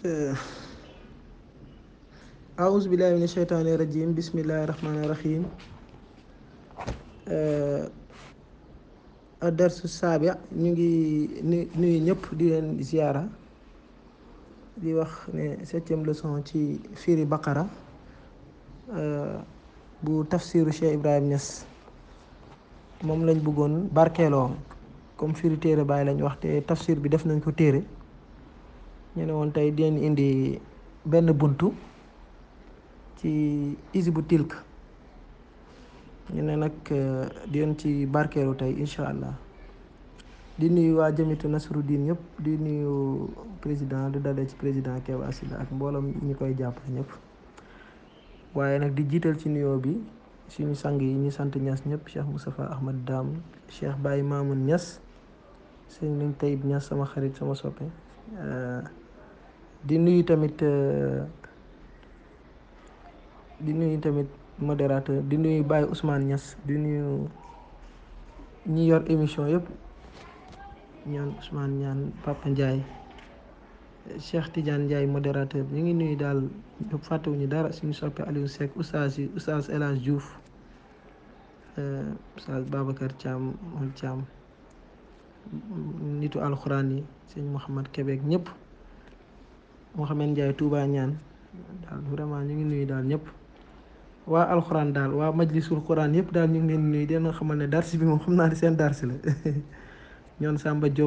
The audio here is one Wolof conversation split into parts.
أعوذ بالله من الشيطان الرجيم بسم الله الرحمن الرحيم الدرس السابع ñu ngi nuyu ñëpp di leen ziyaara di wax ne septième leçon ci firi baqara bu tafsiru Cheikh Ibrahim Niass moom lañ bëggoon barkeeloo comme firi téere bàyyi lañ wax te tafsir bi def nañ ko téere ñu ne woon tey dinañ indi benn buntu ci Hizbu Tilk ñu ne nag di leen ci barkeelu tey incha allah di nuyu waa jamitu Nasruddin ñëpp di nuyu président di dalee ci président Keba Sida ak mbooloom ñi koy jàppale ñëpp waaye nag di jiital ci nuyoo bi suñu sang yi ñu sant Niass ñëpp Cheikh Moustapha Ahmad Dam Cheikh Baye Mamoun Niass sëñ Lañ Tayib Niass sama xarit sama soppe di nuyu tamit di nuyu tamit modérateur di nuyu Baye Ousmane Niass di nuyu ñi yor émission yëpp ñaan Ousmane ñaan Papa Ndiaye Cheikh Tidiane Ndiaye modérateur ñu ngi nuyu daal ñëpp fàttewuñu dara suñu soppe Aliou Seck oustaz yi oustaz El Hadj Diouf oustaz Babacar Thiam Mol Thiam nitu alxuraan yi sëñ Mouhamad Quebec ñëpp Mouhamed Ndiaye Touba ñaan daal vraiment ñu ngi nuyu daal ñëpp waa alxuraan daal waa majlisul quran yëpp daal ñu ngi leen nuyu dina xamal ne darsi bi moom xam naa ne seen darsi la ñoon Samba Diop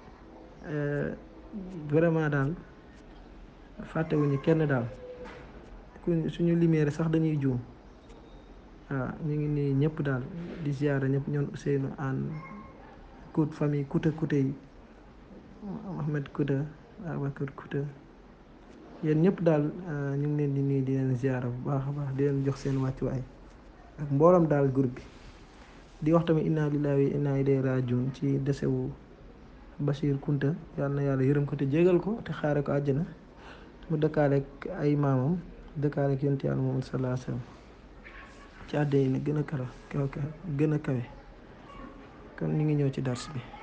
vraiment daal fàttewuñu kenn daal ku suñu lumière sax dañuy juum waaw ñu ngi nuyu ñëpp daal di ziara ñëpp ñoon Ousseynou Anne Kout famille Kouta Kouta yi Ahmed Kouta Abacar Kouta yéen ñëpp daal ñu ngi leen di nuyu di leen ziara bu baax a baax di leen jox seen wàccuwaay ak mboolam daal groupe bi di wax tamit inna lillahi wa inna ilayhi rajiun ci desewu Bachir Kunta yàlla na yàlla yërëm ko te jégal ko te xaare ko àjjana mu dëkkaaleeg ay maamam dëkkaaleeg yonent yàlla Muhammad sallallahu alayhi wa sallam ci àddina yi gën a kara kaw gën a kawe kon ñu ngi ñëw ci dars bi